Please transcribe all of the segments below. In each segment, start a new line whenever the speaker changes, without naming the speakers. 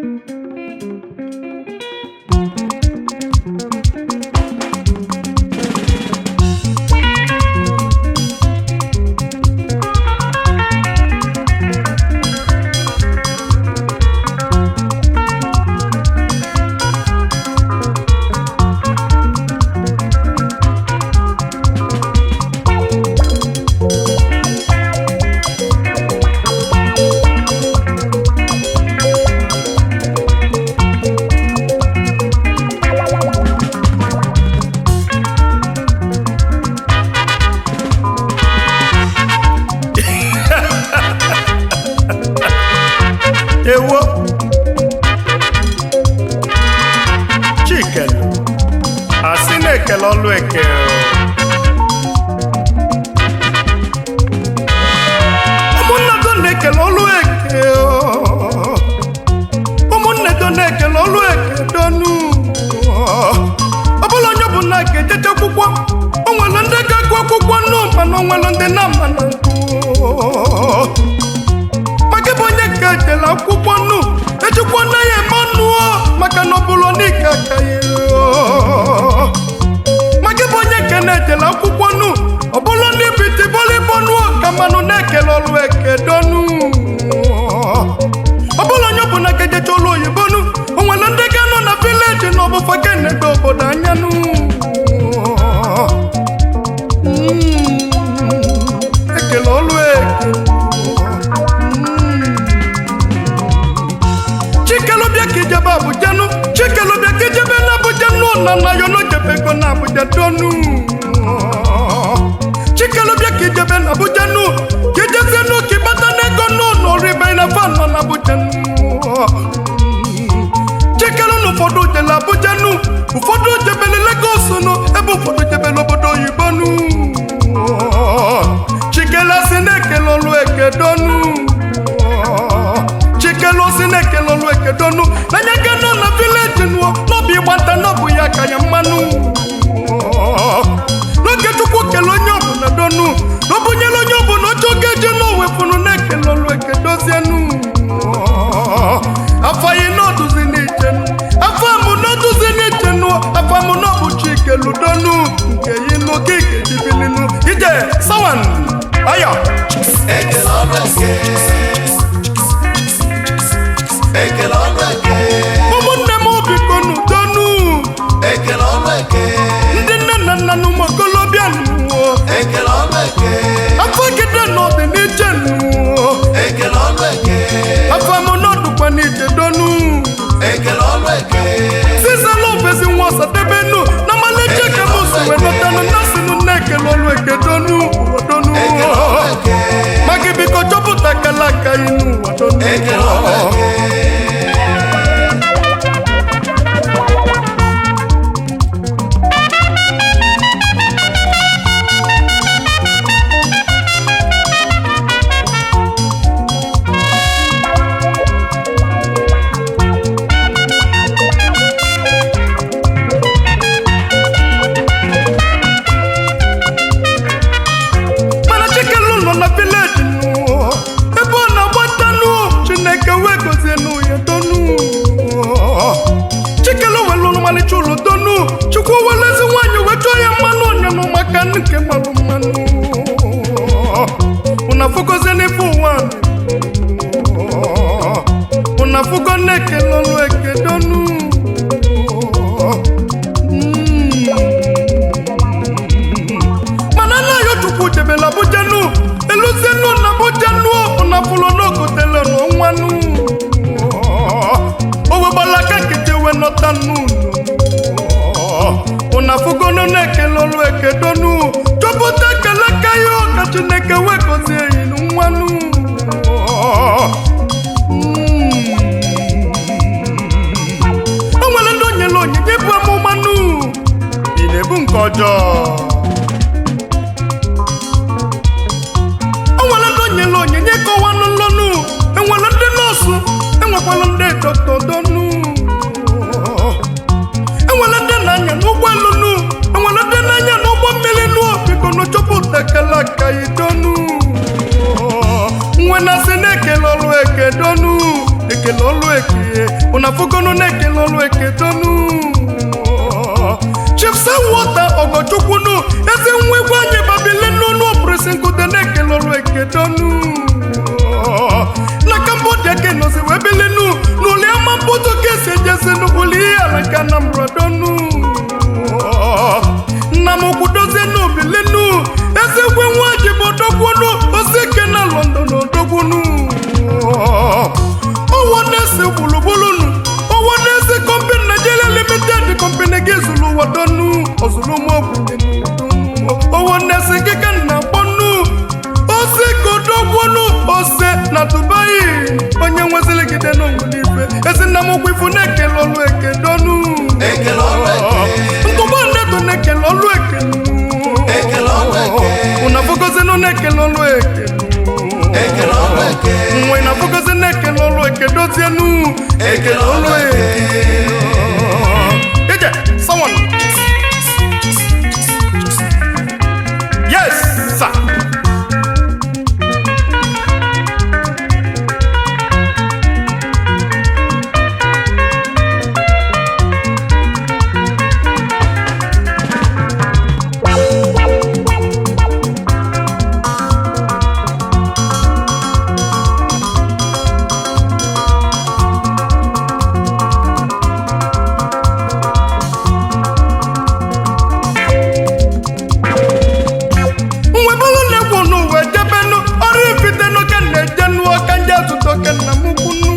ewo chikele asị na-ekele ọlụ eke ụmụnne do na-ekele ọlụ eke ụmụnne do na-ekele ọlụ eke donu ọbụla onye bụ na ga-ejeje akwụkwọ o nwere ndị ga-agụ akwụkwọ nnu mana o nwere ndị na-ama na nkụ maka bụ onye ka ejela akwụkwọ nnu ejikwa na ya eme ọnụ maka na ọ bụrụ n'ike aka ya maka bụ onye ka na-ejela akwụkwọ nnu ọ bụrụ na ibiti bọlịbọ nụọ ka mmanụ na-ekele ọrụ eke donu ọ bụrụ onye ọbụla ka ejecha ụlọ oyibo nu o nwere ndị ga-anọ na vileji na ọbụfa ga enebe obodo anya nu Mm, ekele ọrụ eke chikelobia ka ijebe abuja nu chikelobia ka ijebe na abuja nu na na yo nojebego na abuja donu chikelobia ka ijebe na abuja nu ka ijezie nu ka ịbata n'ego nu n'oribe na fan nọ na abuja nu chikelu na ụfọdụ jele abuja nu ụfọdụ jebele legos nu ebe ụfọdụ jebele obodo oyibo nu chikele asị na-ekele ọlụ eke donu chikelu osi na-ekele ọlụ eke donu n'anya ga nọ na vileji nuo n'obi ịgbata n'ọbụ ya ka ya mmanụ n'oge chukwu kele onye ọbụla donu n'ọbụnyela onye ọbụla oche oge eji n'owefunu na-ekele ọlụ eke dozienu afọ yi n'ọdụzi n'iche afọ amụ n'ọdụzi n'iche nu afọ amụ n'ọbụ chikelu donu nke yi n'oge ga-ejibilinu ije sawan ayo
Ekele ọrụ eke Ekele ọrụ eke
ụmụnne m bikonu donu
Ekele ọrụ eke
ndị nne na nna na ụmụ okolobịa nụọ
Ekele ọrụ eke
afọ gide n'ọdị n'iche nụọ
Ekele ọrụ eke
afọ amụ n'ọdụkwa n'iche donu
Ekele ọrụ eke
sizala ofesi nwa ọsadebenu na maleje ka m si wee nọtanụ na sinụ na-ekele ọlụ eke donu ụwa donu
Ekele ọrụ eke
ma gị biko chọpụta kala aka inu ụwa donu
Ekele ọrụ eke
mana chikelu nọ na vileji nụọ ebe ọ na-agbata nụ chineke wee gozie nụ ya donu chikelu welu ọmalịcha ụlọ donu chukwu welu ezi nwaanyị wee chọọ ya mmanụ ọnyanụ maka nke malụ mmanụ ụna fụgozie n'ife ụwa ụna fụgo na-ekele ọlụ eke donu mana anaghị chukwu jebela abuja nu eluzie nu na abuja nu ụna fụlụ n'ogotele n'ọnwa nu o wegbala aka nkịtị wee nọta nu ụna fụgonu na-ekele ọlụ eke donu chọpụta ekele ka ya ka chineke wee gozie yi nwa nu o nwere ndị o nyere onyinye bụ amụma nu ị na-ebu nke ọjọọ o nwere ndị o nyere onyinye kọwanụ nlọnụ enwere ndị nọọsụ enwekwara ndị dọkịta donu enwere ndị na-anya n'ụgbọelu nu enwere ndị na-anya n'ụgbọ mmiri nu biko na chọpụta ekele aka yi donu nwe na sị na-ekele ọrụ eke donu ekele ọrụ eke ụnafụgonu na-ekele ọlụ eke donu chief sewota ọgọchukwunu eze nwa egwu anyị babile n'ọnụ ọpụrụsị nkụde na-ekele ọlụ eke donu na cambodia ke nọzi wee bilinu n'ụlọ ama mkpụtụ ka esi ejezi n'ụlọ ihe ala ka anambra donu nna m ukwu dozie n'obilinu ezigwe nwa ji bụ odogbunu osike na london odogbunu ọwọ na-ese gbulugbulunu ọwọ na-ese kọmpani nigeria limited kọmpani gị zụrụ ụwa donu ọzụlụmọgwụ ọwọ na-ese keke na akpọnu ose kodogbunu ose na dubai onye nwezili gide n'onwere ife ezi nna m ukwu ifu na-ekele ọlụ eke donu
ekele ọlụ eke
ntụgbọ nnedo na-ekele ọlụ eke
ekele ọlụ eke
ụnafọgọzinụ na-ekele ọlụ eke
ekele ọlụ eke
nwe na-afọgọzi na-ekele ọlụ eke dozienu
ekele ọlụ eke
ije someone yes sir mgbe bụrụ na-egwu n'ụwa ejebenu ọrụ ifitenu ka na-ejenu ọka ndị atụtụ ke nna m kwunu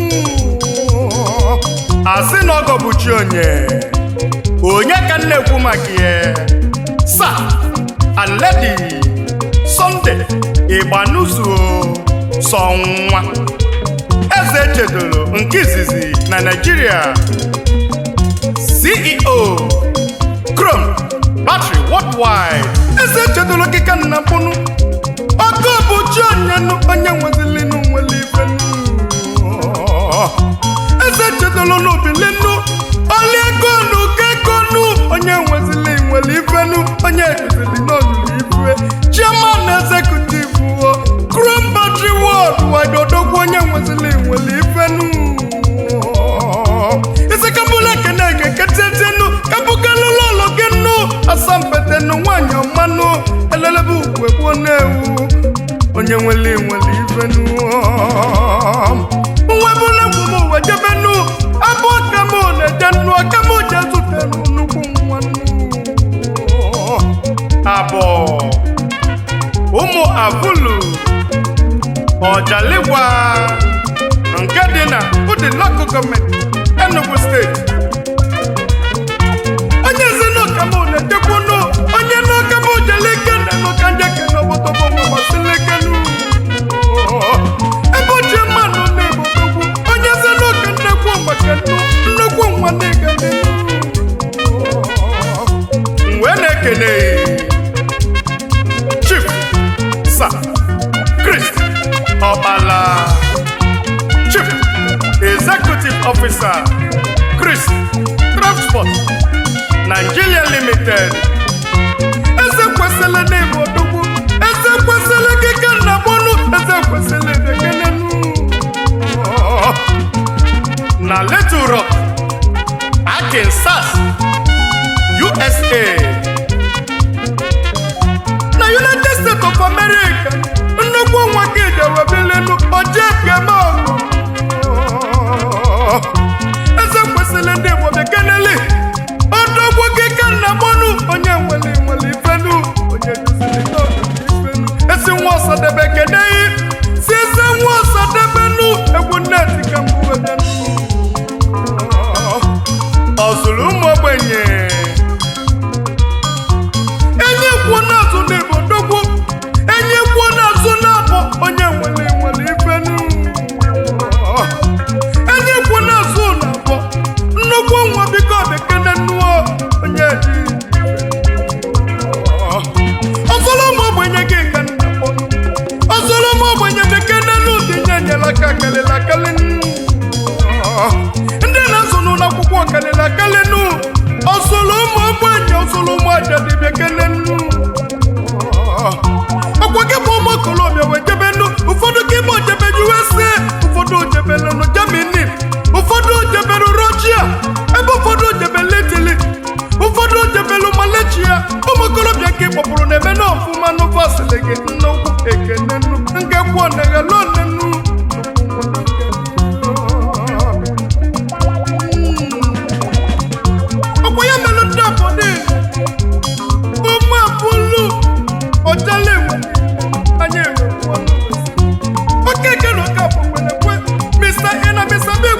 asị na ọgọ bụ chi onye onye ka m na-ekwu maka ya sa and lady Sunday ịgbanuzuo sọ nwa eze chedoro nke izizi na Naịjirịa CEO Chrome Battery Worldwide eze chedoro kika nna mkpụnụ ọkụ bụ chi onyenụ onye nwezilinu nwere ifenu eze chedoro n'obilinu ọlị ego nu kekonu onye nwezili nwere ifenu onye edozili n'olulu ife chairman executive o Chrome Battery Worldwide odogwu onye nwezili nwere ifenu isi kabụla ekene ga-eketezenu kabụkalụlụ ụlọ gị nụ asampetenu nwanyị ọmanụ elelebe ugwe gbuo na-ewu onye nwere nwere ifenu nwebụla egwu m uwe jebenu abụ ọkam na-eje nnu ọkam je zụtenu nnukwu nwannu abụọ ụmụ abụlụ ọjaligwa nke dị na ụdị lokal gọọmenti enugu steeti onye si n'ọkamụ na-ejekwunu onye n'ọkamụ jeleke na n'ọkanjeke n'obodobo nwamasịlekenu ebe ochie mmanụ na-ebodogwu onye si n'ọka nnekwu maka nnukwu nwa na-egade wee na-ekene chief sa Chris Ọbala Chief Executive Officer Chris Transport Nigeria Limited eze kwesịrị n'ịbụ odogwu eze kwesịrị keke na bọnụ eze kwesịrị dekenenu na Little Rock Arkansas USA na united states of america nnukwu nwa gị jewebilenu ojekeme eze kwesịrị ndị igbo bekeneli odogwu gị ka nna mọnụ onye nwere nwere ifenu onye duziri n'ọdụdụ ifenu esi nwa ọsadebe keneyi si eze nwa ọsadebenu egwu nneti ka mbụ wedenu ọzụrụ ụmụ ogbenye enye kwuo n'azụ n'ebo dogwu enye kwuo n'azụ n'abụ onye nwere nwere ifenu enye kwuo n'azụ n'abụ nnukwu nwa biko bekene nnuo onye dị ọzọrọ ụmụ ogbenye gị ka nna kpọ ọzọrọ ụmụ ogbenye bekene n'ụdị nye nyere aka kalịla kalị ndị na-azụ n'ụlọ akwụkwọ kalịla kalị nụ ọzọrọ ụmụ ogbenye ọzọrọ ụmụ ajadi bekene nnu ọkwa gị bụ ụmụ okorobịa wee jebe nụ ụfọdụ gị bụ ojebe USA ụfọdụ ojebele nụ Germany ụfọdụ na bisabi